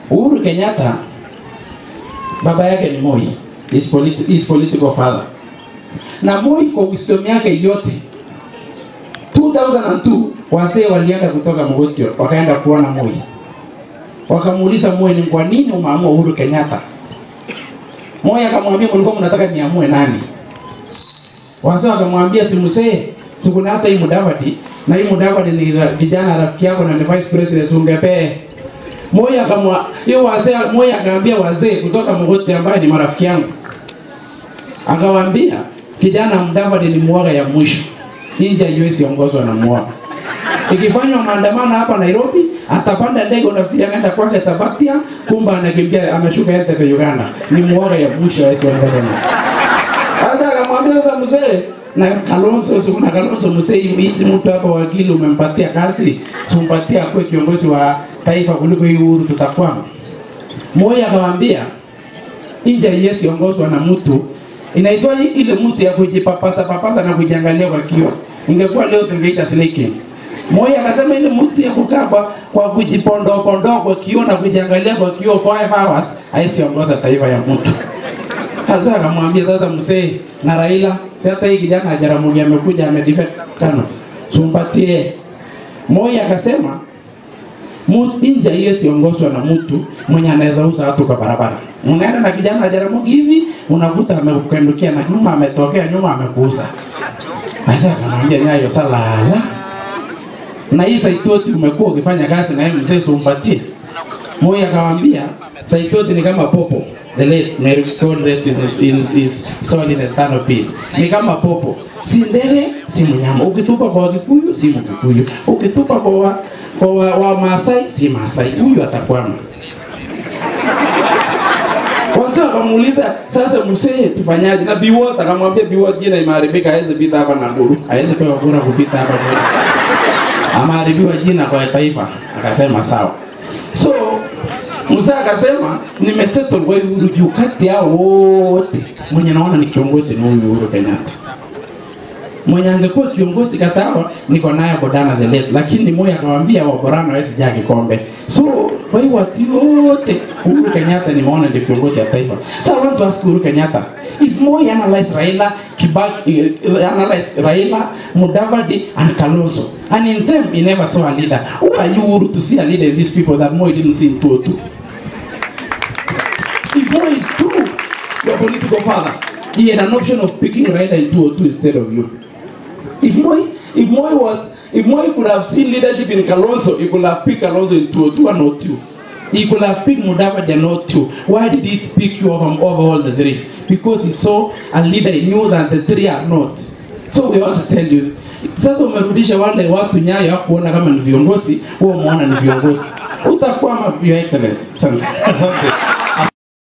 Uhuru Kenyatta baba yake ni Moi, his, politi his political father, na Moi kwa wisdom yake yote 2002 wazee walienda kutoka Mogotio wakaenda kuona Moi, wakamuuliza Moi, ni kwa nini umeamua Uhuru Kenyatta? Moi akamwambia mlikuwa mnataka niamue nani? Wazee wakamwambia si mzee, si kuna hata hii Mudavadi na hii Mudavadi ni ra- kijana rafiki yako na ni vice president ungepee. Moi akamwa hiyo wazee Moi akaambia wazee kutoka Mogotio ambaye ni marafiki yangu. Akawaambia kijana Mudavadi ni mwaga ya mwisho. Nje haiwezi ongozwa na mwaga. Ikifanywa maandamano hapa Nairobi, atapanda ndege unafikiria anaenda kwake Sabatia, kumbe anakimbia ameshuka Entebbe Uganda. Ni mwoga ya mwisho hawezi ongozwa na. Sasa akamwambia sasa mzee na Kalonzo si kuna Kalonzo mzee hii mtu hapa wakili umempatia kazi, simpatie akuwe kiongozi wa taifa kuliko hii Uhuru tutakwama. Moi akamwambia nje haiwezi ongozwa na mtu inaitwa ile mtu ya kujipapasa papasa na kujiangalia kwa kioo. Ingekuwa leo tungeita snake. Moi akasema ile mtu ya kukaa kwa, kwa kujipondoa pondoa kwa kioo na kujiangalia kwa kioo 5 hours haiwezi ongoza taifa ya mtu. Sasa akamwambia sasa mzee na Raila, si hata hii kijana Jaramogi amekuja amedefect tano. Sumpatie. Moi akasema Mu- nje hiyo siongozwa na mtu mwenye anaweza uza watu kwa barabara. Unaenda na kijana Jaramogi hivi, unakuta amekukendukia na nyuma ametokea nyuma amekuuza. Sasa akamwambia nyayo salala. Na hii Saitoti umekuwa ukifanya kazi na yeye mzee sumpatie. Moi akamwambia Saitoti ni kama popo. The late Mary God rest in his, in his soul in eternal peace. Ni kama popo. Si ndege, si mnyama. Ukitupa kwa Wakikuyu, si Mkikuyu. Ukitupa kwa wa, kwa wa, wa Maasai, si Maasai. Huyu atakwama. Wazee wakamuuliza sasa, mzee tufanyaje? Na Biwott akamwambia Biwott, jina imeharibika, hawezi pita hapa na Guru, hawezi pewa kura kupita hapa kwetu. Ameharibiwa jina kwa taifa. Akasema sawa. So mzee akasema nimesettle kwa Uhuru juu kati yao wote mwenye naona ni kiongozi ni huyu Uhuru Kenyatta. Mwenye angekuwa kiongozi katawa niko naye Godana the late, lakini Moi akamwambia Waborana hawezi jaa kikombe. So kwa hiyo watu wote Uhuru Kenyatta nimeona ndio kiongozi ya taifa. So I want to ask Uhuru Kenyatta if Moi analyze Raila, Kibaki, uh, analyze Raila, Mudavadi and Kalonzo, and in them he never saw a leader. Who are you Uhuru to see a leader in these people that Moi didn't see in 202? If Moi is true, your political father, he had an option of picking Raila in 202 instead of you. If Moi, if Moi was, if Moi could have seen leadership in Kalonzo, he could have picked Kalonzo in 202 and 02. He could have picked Mudavadi and 02. Why did he pick you over, over all the three? Because he saw a leader he knew that the three are not. So we want to tell you, sasa umerudisha wale watu Nyayo hakuona kama ni viongozi, wewe umeona ni viongozi. Utakwama, your excellency. Asante. Asante.